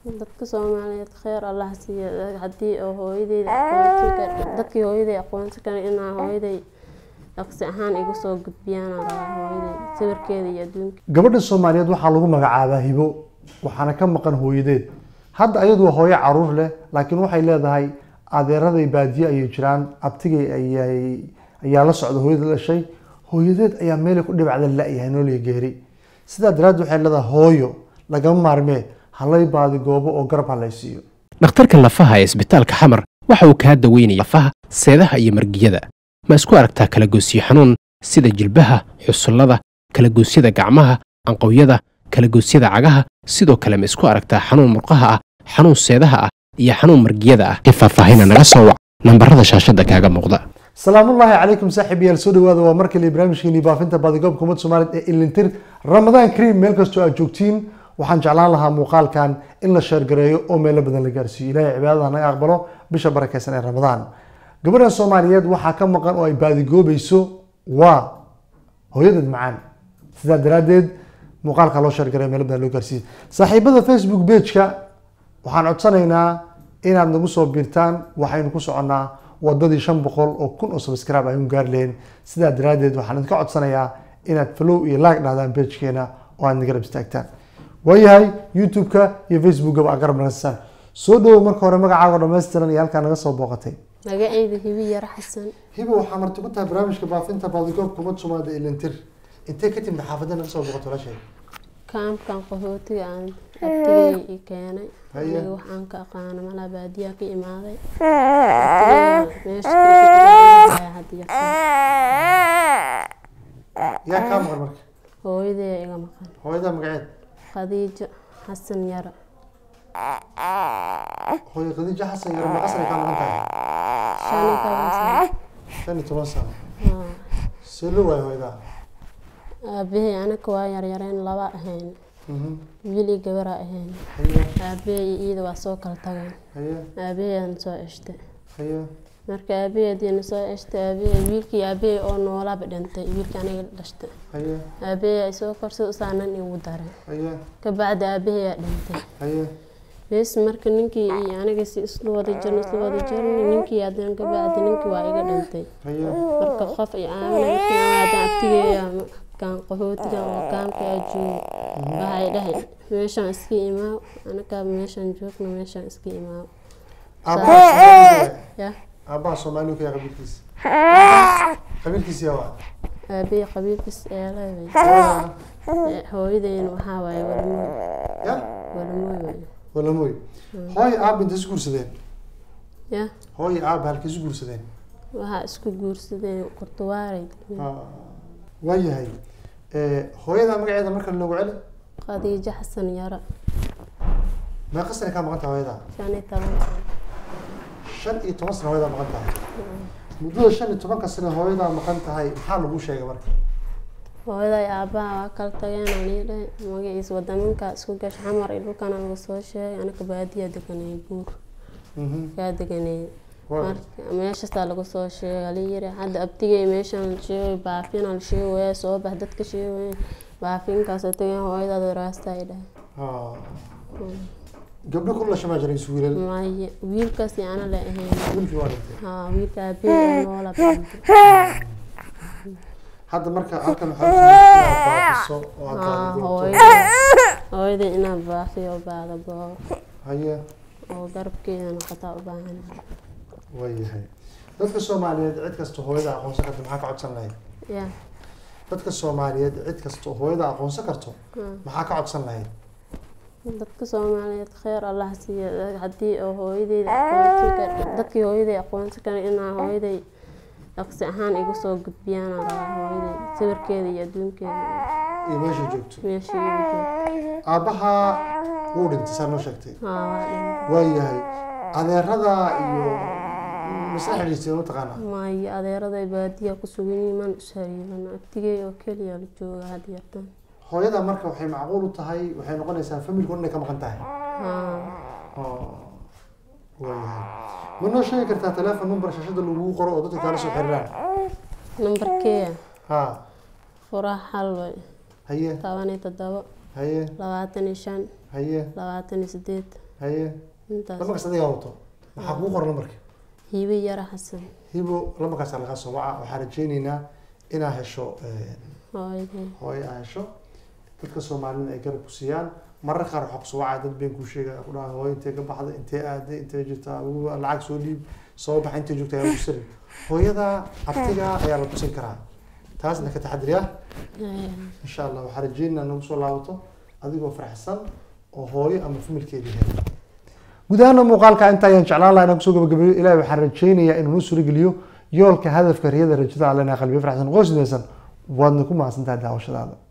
dadka soomaaliyeed kheyr allah siiya haddii oo hooyadeyda aqoonsi kar- dadkii hooyaday aqoonsi kara inaa hooyaday dhaqsi ahaan igu soo gudbiyaan aan rabaa hooyaday sawirkeeda iyo adduunka gabadha soomaaliyeed waxaa lagu magacaabaa hibo waxaana ka maqan hooyadeed hadda ayadu waa hooyo caruur leh laakiin waxay leedahay adeeraday baadiye ayay jiraan abtigay ayay ayaa la socda hooyada dhashay hooyadeed ayaa meelay ku dhibacda la-yahay nooliya geeri sidaa daraaddeed waxay leedahay hooyo lagama maarmee halay baadi goobo oo garab halaysiiyo dhakhtarka lafaha ee isbitaalka xamar waxa uu kaa daweynaya lafaha seedaha iyo margiyada ma isku aragtaa kalagoysyo xanuun sida jilbaha xusullada kalagoosyada gacmaha anqowyada kalagoosyada cagaha sidoo kale ma isku aragtaa xanuun murqaha ah xanuun seedaha ah iyo xanuun margiyada ah ee faahfaahina naga soo wac nambarada shaashada kaaga muuqda salaamullaahi calaykum saaxiibayaal soo dhawaada waa mar kale barnaamijkeeni baafinta baadigoobka ummadda soomaaliyeed ee ilintir ramadaan kariim meel kastoo aad joogtiin waxaan jeclaan lahaa muuqaalkan in la sheergareeyo oo meelo badan la gaarsiiyo ilaahay cibaadada naga aqbalo bisha barakeysan ee ramadaan gabadhan soomaaliyeed waxaa ka maqan oo ay baadigoobayso waa hooyadeed macaan sidaa daraaddeed muuqaalka loo sheergareeyo meelo badan loo gaarsiiyo saaxiibada facebook page-ka waxaan codsanaynaa inaad nagu soo biirtaan waxaynu ku soconnaa wadadii shan boqol oo kun oo subscribe aynu gaari lahayn sidaa daraaddeed waxaan idinka codsanayaa inaad follow iyo like dhahdaan pagekeena oo aad nagarab istaagtaan waayahay youtube-ka iyo facebook-gaba aad garab nagasaan soo dhawow marka hore magacaaga dhammaystiran iyo halkaa naga soo booqatay magacayda hibi yar xasan hibo waxaa marti ku tahay barnaamijka baafinta baadigoobka umad soomaalida ilintir intee ka timid xaafadda naga soo booqato walaashay kaamkan qaxootiga aan abtigay i keenay Haye. aniga waxaan ka aqaana malaa baadiyaa ka imaaday Abtigay meesha ka hadiya yaa kaa maqan marka hooyaday iga maqan hooyada magaceed khadiijo xasan yara hooyo khadiijo xasan yaro maqasana kaa maqan tahay shan iyo toban sano shan iyo toban sano Haa. see loo waayo hooyada aabbahay anaka waa yaryareen laba ahayn Mhm. wiil iyo gabaraa ahayn haye aabbahay iyo iyada waa soo kala tageen haye aabbaheedana soo ceshtay haye marka aabaheediina soo ceshtay aabahe wiilkii aabahey oo noolaaba dhintay wiilkii aniga dhashtay haye aabahey ay soo korsay usaanan igu daray haye kabacdi aabaheyaa dhintay haye bes marka ninkii iyo aniga si isla wada jirno isla wada jirno ninkii haddana kabacdi ninkii waa iga dhintay haye marka qof i caawinay markii aan haddana abtigeeya kaan qaxootiga oo kaamka aa joogo waxay dhahay meeshaan iska imaaw anakaa meeshaan joogno meeshaan iska imaaw aabaha Soomaaliga ya aabaha Soomaaliga kaya qabiilkiisa qabiilkiisa yaa waa aabahey qabiilkiis eelay Hooyada- hooyadeyna waxaa waaye walmooy ya walmooy waaye walamoy hooyo aaba intay isu guursadeen ya hooyo aaba halkay isu guursadeen waxaa isku guursadeen kurtawaaray waayahay hooyada magaceeda marka loogu celi khadiijo xasan yara meeqa sane kaa maqan tahay hooyada shan iyo toban sano shan iyo toban sano hooyadaa maqan tahay muddada shan iyo tobanka sane hooyadaa maqan tahay maxaa lagu sheegay marka hooyaday aabaha waa kala tageen aan ii dhahay magaciisa wadamanka isku gash xamar iyo dhulkana lagu soo sheegay anaka baadiyaa deganay buur Mhm. yaa deganay Waa- marka meeshaasaa lagu soo sheegay alayiri hadda abtigay meeshaan la sheegay baafina la sheegaya soo bax dadka sheegaya baafinkaasoo tageen hooyadaada raasta ay dhahay Ah. gabdho ku lasha maa jiray isu wiilal maya wiilkaas yaana la ahayn wiilkii waa dhintay haa wiilka aabahey noola dhintay hadda marka halkan waxaa baafiso oo aad haa tahay hooyada hooyada inaa baafiyo baada goor haye oo garabkeeda noqotaa u baahan waayahay dadka soomaaliyeed cid kasta hooyada aqoonsan karto maxaa ka codsan lahayd ya dadka soomaaliyeed cid kasta hooyada aqoonsan karto maxaa ka codsan lahayd dadka soomaaliyeed kheyr allah siiya haddii oo hooyadeyda aqoonsi kar- dadkii hooyaday aqoonsi kara inaa hooyaday dhaqsi ahaan igu soo gudbiyaan aan rabaa hooyaday sawirkeeda iyo adduunkeeda iyo meesha joogto meeshii igu joogto aabbaha wuu dhintay saa noo sheegtay haa waa dhintay waayahay adeerada iyo masla xidhiisteen mataqaanaa maayo adeeraday baadiya ku sugan yihiin man ishariiban abtigey oo keliya la jooga had yartan hooyada marka waxay macquul u tahay waxay noqonaysaa familku inay ka maqan tahay haa oo waayahay ma noo sheegi kartaa telephone number shashada lagugu qoro oo dadka kaala soo xiriiraan nambarkeeya ha furaha xal way haye toban iyo toddobo haye labaatan iyo shan haye labaatan iyo sideed haye intaas lambarkaas adigaa wato maxaa kuu qoran lambarka hiibe yara xasan hibo lambarkaasa lagaa soo waca waxaan rajaynaynaa inaa hesho hooyaday hooyo aa hesho dadka soomaalida ay garab ku siiyaan marar qaar waxaa kusoo wacaya dad been kuu sheegaya ku dhaha hooyo intee ka baxday intee aaday intee jirtaa ugu lacag soo dhiib soo baxa intee joogta ayaa kusiri hooyada abtiga ayaa la tusin karaa taasna ka taxadiriya insha allah waxaa rajaynaynaa nagu soo laabato adigoo faraxsan oo hooyo ama familkeedii hela guud ahaana muuqaalka inta ayaan jeclaan lahaa inaan kusoo gabagabeeyo ilahi waxaan rajaynayaa inuu noo suurageliyo yoolka hadafka riyada rajada allena qalbiyo faraxsan qoysmaysan waadna ku mahadsantahay daawashadaada